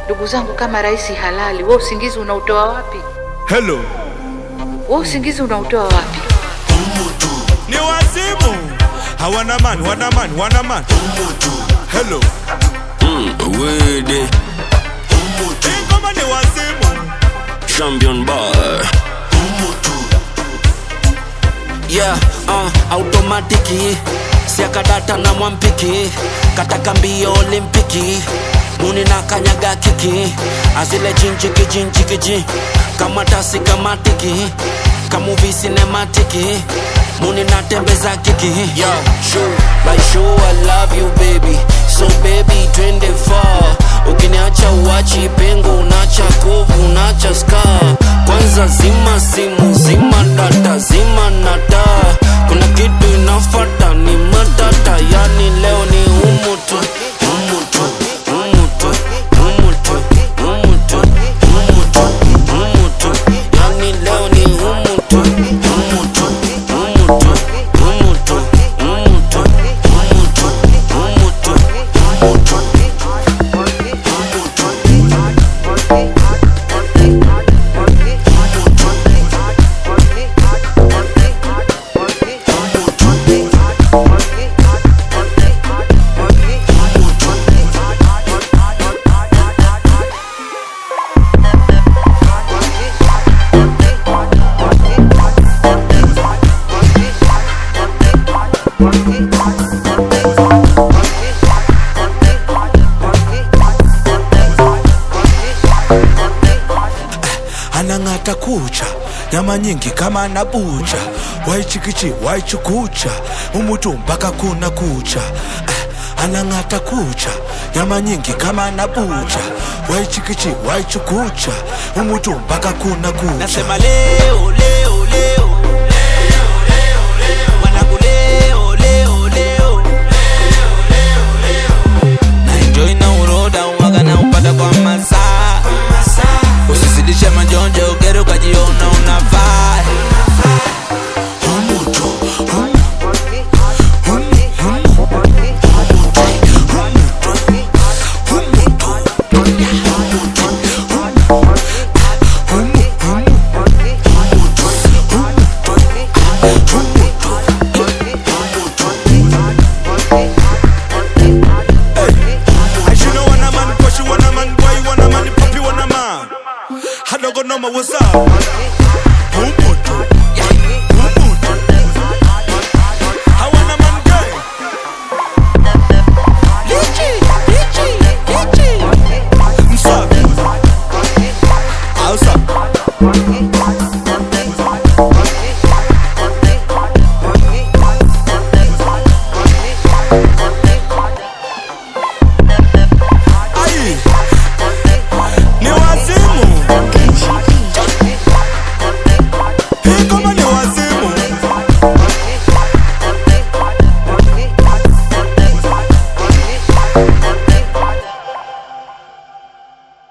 Ndugu zangu, kama rais halali, wewe usingizi unautoa wapi? Hello. Wewe usingizi unautoa wapi? Ni wazimu. Hawana man, wana man, wana man. Hello. Wede, Hii ngoma ni wazimu. champion bar. Yeah, uh, automatiki siakadata na mwampiki kataka mbio olimpiki muni na kanyaga kiki azile jinjiki jinjikiji kama tasi kamatiki kamuvi sinematiki muni na tembeza kiki Yo, sure, like sure I love you baby so baby twende far ukiniacha uachi pengo unacha kovu unacha scar kwanza zima simu zima data zima nata kuna kitu inafata ni matata yani leo ni umutu umutu umutu umutu umutu umutu umutu yani leo ni umutu umutu umutu umutu umutu umutu umutu umutu anang'ata kucha nyama nyingi kama anabucha waichikichi waichukucha umutu mpaka kuna kucha Ah, anang'ata kucha nyama nyingi kama anabucha waichikichi waichukucha umutu mpaka kuna kucha Nasema leo leo leo Mwanangu leo leo leo Na enjoy na uroda uwaga na upata kwa masaa Usizidishe majonjo ugere ukajiona unafaa As you know, want a man, push you want a man, boy, you want a man, puppy want a man. I don't go no more, what's up? Umutu. Umutu. I want a man, girl. Msafi. Hausa.